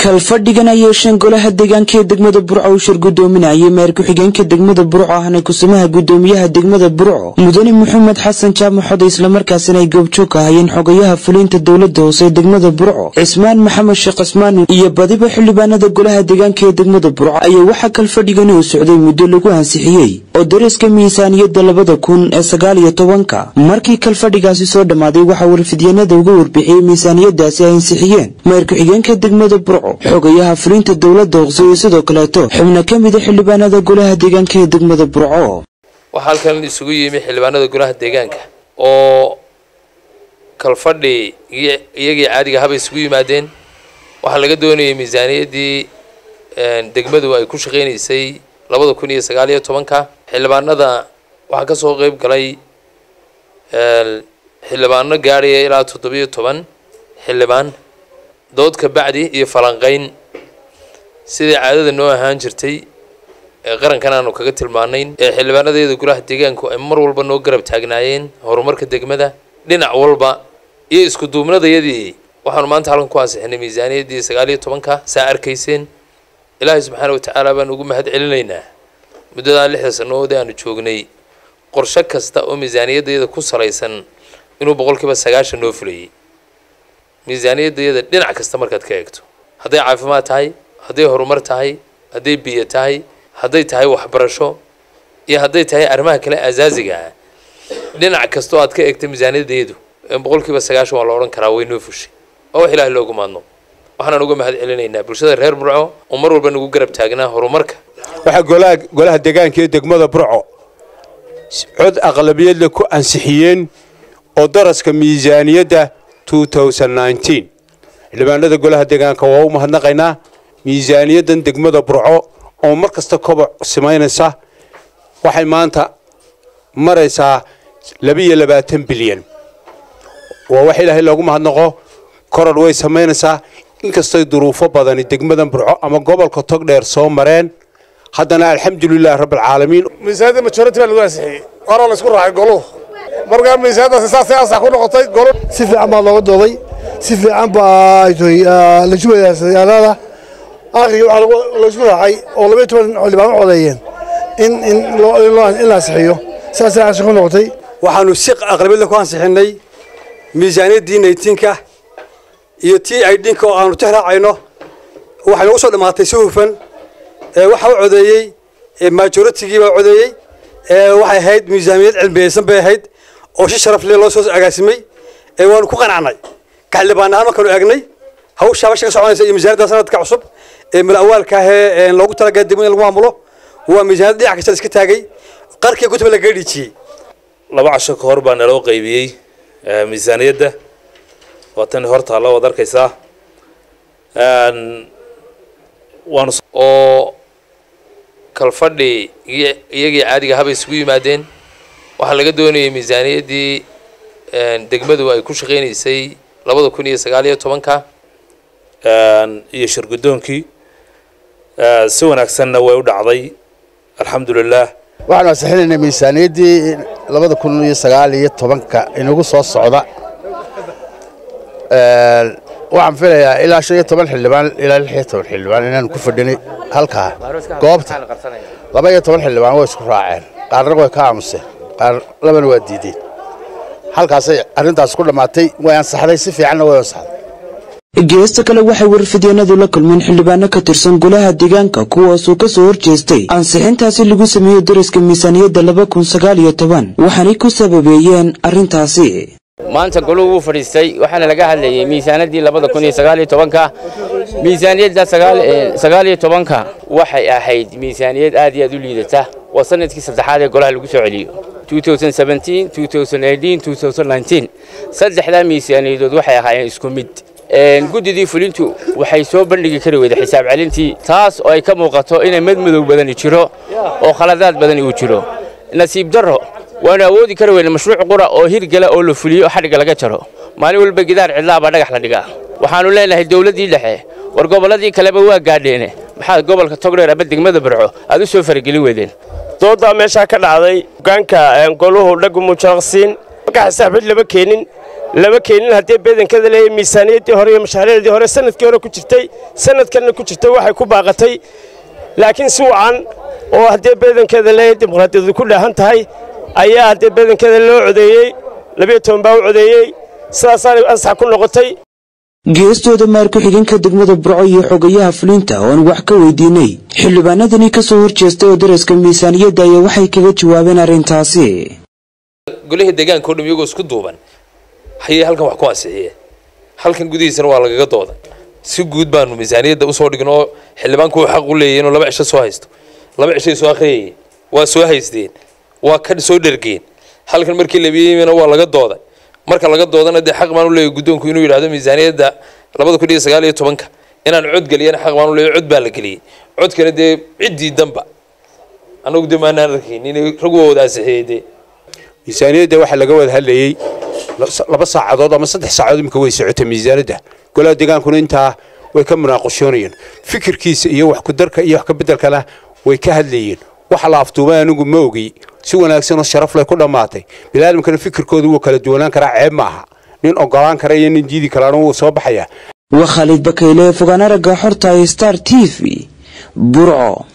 kalfadhigan ay yeesheen golaha deegaanka ee degmada burco uu shir gudoominayay meer ku-xigeenka degmada burco ahna kusumaha gudoomiyaha degmada burco mudane maxamed xasan jaamac xode islamarkaasina ay goobjoog ka hayeen xogayaha fuliinta dowlada hoose ee degmada burco cismaan maxamed sheekh cismaan iyo badiba xildhibaanada golaha deegaanka ee degmada burco ayaa waxaa kalfadhigani uu socday muddo lagu ansixiyey oo dariska miisaaniyadda labada kun ee sagaal iyo tobanka markii kalfadhigaasi soo dhammaaday waxaa warfidyanada uga warbixiyey miisaaniyadaasi ay ansixiyeen meer ku-xigeenka degmada burco xogayaha fulinta dowlada hoose iyo sidoo kaleeto xubno ka mida xildhibaanada golaha deegaanka ee degmada burco waxaa halkan isugu yimi xildhibaanada golaha deegaanka oo kalfadhi iyagii caadiga haba isugu yimaadeen waxaa laga doonayay miisaaniyaddii degmadu ay ku shaqaynaysay labada kun iyo sagaal iyo tobanka xildhibaanada waxaa ka soo qeyb galay xildhibaano gaadhaya ilaa toddobiyo toban xildhibaan dood ka bacdi iyo falanqayn sidai caadada noo ahaan jirtay ee qarankan aanu kaga tilmaanayn ee xildhibaanadeeda golaha deegaanku ay mar walba noo garab taagnaayeen horumarka degmada dhinac walba iyo isku duubnadayadii waxaanu maanta halkan ku ansixinay miisaaniyaddii sagaal iyo tobanka saa arkayseen ilaahay subxaana watacaala baan ugu mahad celinaynaa muddadaa lixda sannadood ee aanu joognay qorshe kasta oo miisaaniyaddayada ku salaysan inuu boqolkiiba sagaashan noo fulayay miisaaniyaddayada dhinac kasta markaad ka eegto hadday caafimaad tahay hadday horumar tahay hadday biyo tahay hadday tahay waxbarasho iyo hadday tahay arrimaha kale asaasiga ah dhinac kastoo aad ka eegta miisaaniyaddayadu boqolkiiba sagaashan waa la odhan karaa way noo fushay waa wax ilaahay loogu maadno waxaanaan uga mahad celinaynaa bulshada reer burco oo mar walba nagu garab taagnaa horumarka waxaa golaha golaha deegaanka ee degmada burco cod aqlabiyadle ku ansixiyeen oo daraska miisaaniyadda xildhibaanada golaha deegaanka waa u mahadnaqaynaa miisaaniyaddan degmada burco oo mar kasta koboc samaynaysa waxay maanta maraysaa labiiyo labaatan bilyan waa wax ilaahay loogu mahadnaqo koror way samaynaysaa inkastoy duruufo badani degmadan burco ama gobolka togdheer soo mareen haddana alxamdulilahi rabbilcaalamiin miisaaniyadda majority baa lagu ansixiyey waana la isku raacay goluhu markaa miisaaniyaddaasi saasay ansax ku noqotay golu si fiican baa looga dooday si fiican baa la jubayaayaalaada aakhirkii waxaa laisku raacay oo labaiyo toban xildhibaan u codeeyeen in in la ansixiyo saasay ansix ku noqotay waxaanu si aqlabiyadla ku ansixinnay miisaaniyaddii naytiinka iyo tii aydhinka oo aanu tixraacayno waxay noogu soo dhammaatay si hufan waxaa u codeeyey majoritigii baa codeeyey waxay ahayd miisaaniyad cilmiyeysan bay ahayd oo si sharaf leh loo soo agaasimay waanu ku qanacnay ka xildhibaan ahaan markaanu eegnay hawshaa basha ka soconaysa iyo miisaaniyadda sanadka cusub ee malawaalka ahee loogu talagalay degmada in lagu maamulo waa miisaaniyad dhinac kasta la iska taagay qarkii gudba lagaga dhiijiyey laba casho ka hor baa naloo qaybiyey miisaaniyadda waa tan horta la wad arkaysaa waanu oo kalfadhi iyagii caadiga haba isugu yimaadeen waxaa laga doonayay miisaaniyaddii degmadu ay ku shaqaynaysay labada kun iyo sagaal iyo tobanka iyo shirgudoonkii si wanaagsanna way u dhacday alxamdulilah waxaanu ansixinaynay miisaaniyaddii labada kun iyo sagaal iyo tobanka inagu soo socda waxaan filayaa ilaa shan iyo toban xildhibaan ilaa lix iyo toban xildhibaan inaanu ku fadhinay halkaa goobta laba iyo toban xildhibaan way isku raaceen qaarna way ka aamuseen qaar labana waa diideen halkaasay arrintaas ku dhammaatay way ansaxday si fiicanna way ansaxday geesta kale waxay warfidyanadu la kulmeen xildhibaano ka tirsan golaha deegaanka kuwaasoo ka soo horjeestay ansixintaasi lagu sameeyo dariska miisaaniyadda laba kun sagaal iyo toban waxaanay ku sababeeyeen arrintaasi maanta goluhu wuu fadhiistay waxaana laga hadlayay miisaanaddii labada kun iyo sagaal iyo tobanka miisaaniyadda sagaal iyo tobanka waxay ahayd miisaaniyad aad iyo aad u liidata waa sanadkii saddexaad ee golaha lagu soo celiyo saddexdaa miisaaniyadood waxay ahaayeen isku mid guddidii fulintu waxay soo bandhigi kari weyday xisaab celintii taas oo ay ka muuqato inay madmadow badani jiro oo khaladaad badani uu jiro nasiib darro waanu awoodi kari weyne mashruuc qura oo hirgala oo la fuliyo xadhigga laga jaro maalin walba gidaar cidlaa baa dhagax la dhigaa waxaannu leenahay dowladdii dhexe war gobolladii kaleba waa gaadheene maxaad gobolka togdheer ama degmada barco aad u soo faragelin weydeen doodaa meeshaa ka dhacday hogaanka goluhu dhagu mujaraqsiin marka xisaabxid lama keenin lama keenin haddii beedankada leeyahay miisaaniyaddii hore iyo mashaariicdii hore sanadkii hore ku jirtay sanadkanna ku jirtay waxay ku baaqatay laakiin si wacan oo haddii beedankeeda leeyahay dimuqraadiyadu ku dhaahan tahay ayaa haddii beedankeeda loo codeeyey labiyo toban baa u codeeyey sidaasaanay ansax ku noqotay geestooda maar ku-xigeenka degmada burco iyo xogayaha fulinta oon wax ka weydiinay xildhibaanadani ka soo horjeestay oo daraska miisaaniyadda ayaa waxay kaga jawaabeen arrintaasi golihii deegaanka o dham iyagoo isku duuban hayay halkan wax ku ansixiye halkan gudihiisana waa lagaga dooda si guud baanu miisaaniyadda usoo dhigin oo xildhibaanku uu xaq u leeyahy inuu laba cisho soo haysto laba cishay soo akhriyayeen waa soo haysteen waa ka soo dhergeen halkan markii labiyeyna waa laga dooday marka laga doodana dee xaq baan u leeyahy guddoonku inuu yidhahdo miisaaniyadda labada kun iyo sagaal iyo tobanka inaan cod geliyana xaq baan u leeyahy cod baa la geliyey codkana dee ciddii danba annagu dee maanaan arkayn inay rag wada ansixiyey dee miisaaniyadda waxaa laga wada hadlayey laba saacadood ama saddex saacadood imika way socotay miisaanadda golaha deegaankuna intaa way ka munaaqashoonayeen fikirkiisa iyo wax kudarka iyo wax kabeddelkana way ka hadlayeen waxa la aftuumay anigu ma ogi si wanaagsan oo sharaf leh ku dhammaatay biniaadamkana fikirkooda wuu kala duwanaan karaa ceeb ma aha nin ogolaan kara iyo nin diidi karaana wuu soo baxayaa waa khaalid bakayle fogaan aragga xorta star t v burco